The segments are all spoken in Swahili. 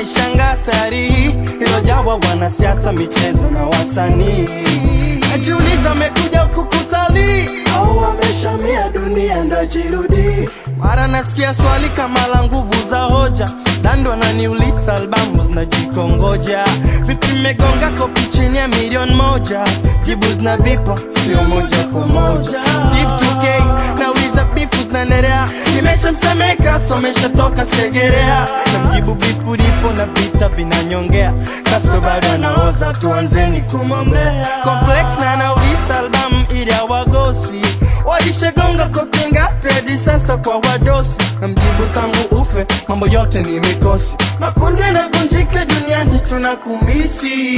naishanga sari hii ilojawa wanasiasa, michezo na wasanii. Najiuliza amekuja huku kutalii au ameshamia dunia ndo jirudi. Mara nasikia swali kama la nguvu za hoja, dando ananiuliza albamu zinajikongoja vipi, megonga kopi chini ya milioni moja, jibu zinavipa sio moja kwa moja. Steve 2K nauliza bifu zinaendelea, nimeshamsemeka someshatoka Segerea, namjibu bifu lipo na vita vinanyongea, Castro bado anaoza, tuanzeni kumwombea. Complex na anauliza albamu ili awagosi walishagonga kopi ngapi hadi sasa kwa wadosi, namjibu tangu ufe mambo yote ni mikosi, makundi yanavunjika duniani tunakumisi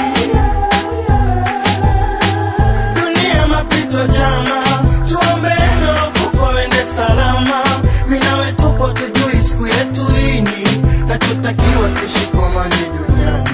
dunia mapito jama, tuombeeni wakufa wende salama. Mimi nawe tupo tujui siku yetu lini, na tutakiwa tuishi kwa amani duniani.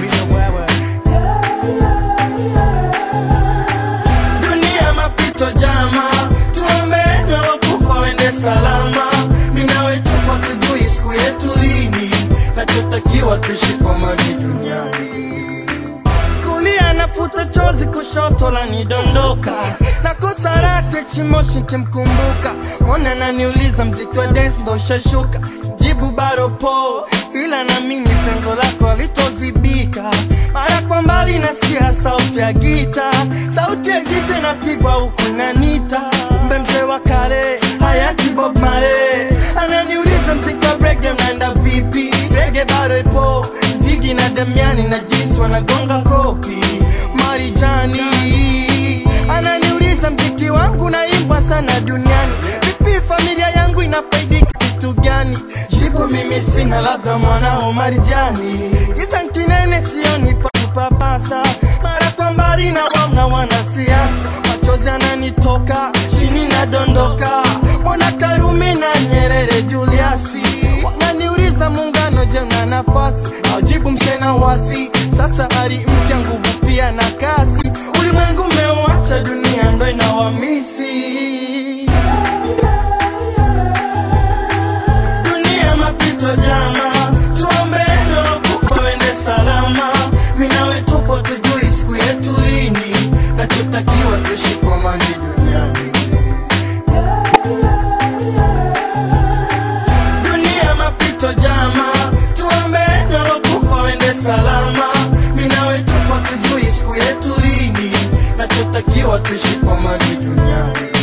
Dunia mapito jama, tuombeeni wakufa wende salama. Mimi nawe tupo tujui siku yetu lini, na tutakiwa tuishi kwa amani duniani kulia nafuta chozi, kushoto la nidondoka, nakosa rate chimoshi kimkumbuka, mwana naniuliza mziki wa dance ndo ushashuka, jibu bado po, ila namini pengo lako litozibika, mara kwa mbali nasikia sauti ya gita, sauti ya gita inapigwa huku nanita, kumbe mzee wa kale hayati Bob Marley ananiuliza mziki wa reggae mnaenda vipi? Reggae bado ipo, Ziggy na Damiani na Jisi wanagonga kopi. Marijani ananiuliza mziki wangu naimbwa sana duniani, vipi familia yangu inafaidika kitu gani? Jibu mimi sina, labda mwanao Marijani. Kisa kinene sioni pa kupapasa, mara kwa mbali na wamna wanasiasa, machozi ananitoka chini nadondoka, mwana Karume na Nyerere Juliasi wananiuliza muungano, je, una nafasi? Aujibu msena wasi, sasa ari mpya, nguvu pia na kasi, ulimwengu umeuacha, dunia ndo inawamisi. Dunia mapito jama, tuombeeni wakufa wende salama. Mimi nawe tupo tujui siku yetu lini, na tutakiwa tuishi kwa amani duniani. Dunia mapito jama, tuombeeni wakufa wende salama. Mimi nawe tupo tujui siku yetu lini, na tutakiwa tuishi kwa amani duniani.